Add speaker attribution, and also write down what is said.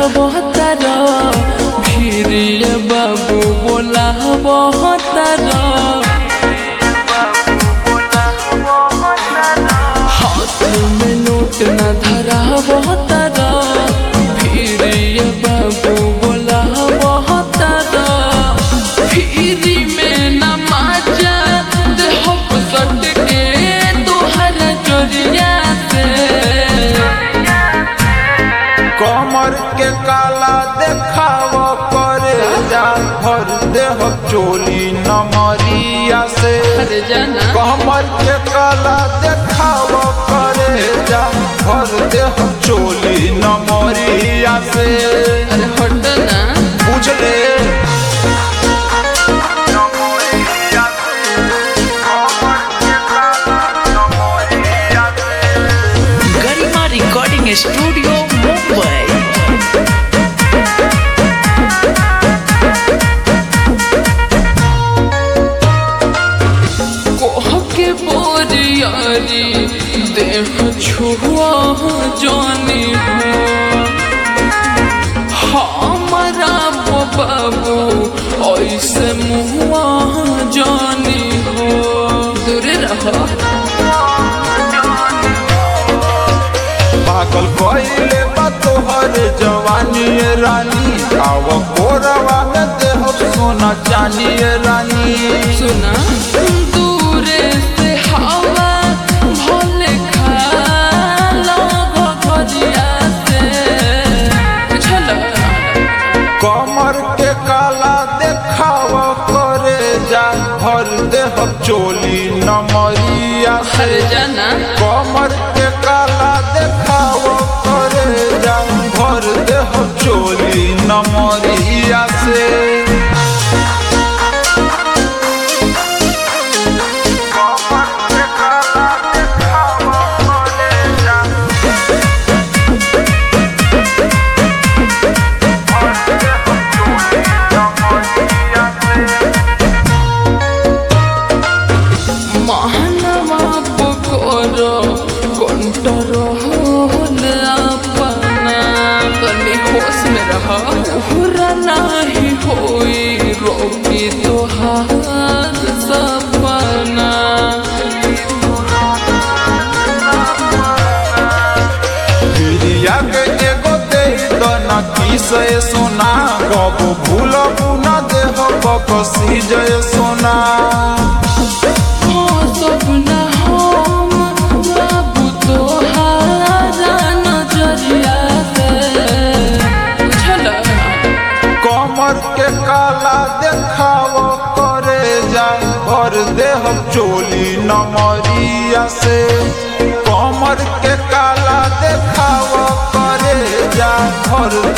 Speaker 1: बहतर फिर बाबू बोला बहतर हाथ में नोट न धरा बहतर फिर बाबू बोला बहतर फिर में न माजा देह सट के तोहर चोरिया से
Speaker 2: कमर के काला देखाव करे जा भर देह चोली नमरिया से
Speaker 1: अरे जाना
Speaker 2: कमर के काला देखाव करे जा भर देह चोली नमरिया से
Speaker 1: अरे हट ना
Speaker 2: बुझले
Speaker 3: गरिमा रिकॉर्डिंग स्टूडियो मुंबई
Speaker 1: कोह के बोरियारी देह छुआ जानी हो हमारा वो बाबू ऐसे मुआ जानी हो दूर रहो
Speaker 2: पागल कइले बा तोहर जवानी ए रानी आव कोरवा में देह सोना चानी ए रानी
Speaker 1: सुना दूरे से हवा भले खाला घघरिया से बुझला
Speaker 2: कमर के काला देखाव करे जा भर देह चोली नमरिया से
Speaker 1: हर जाना
Speaker 2: कमर के काला देखाव करे जा भर देह चोली नमरिया से कमर के काला देखाव करे जा
Speaker 1: मानवा पकोरो कंटर होल अपना तनी होश में रहा पूरा नहीं होई रोकी तोहार सपना
Speaker 2: प्रिया के एगो दे दना किसे सोना कब भूलब न देह बकसी जय सोना
Speaker 1: हो सपना हम बाबू तोहारा नजरिया से बुझला
Speaker 2: कमर के काला देखाव करे जा भर देह चोली नमरिया से कमर के काला देखाव करे जा भर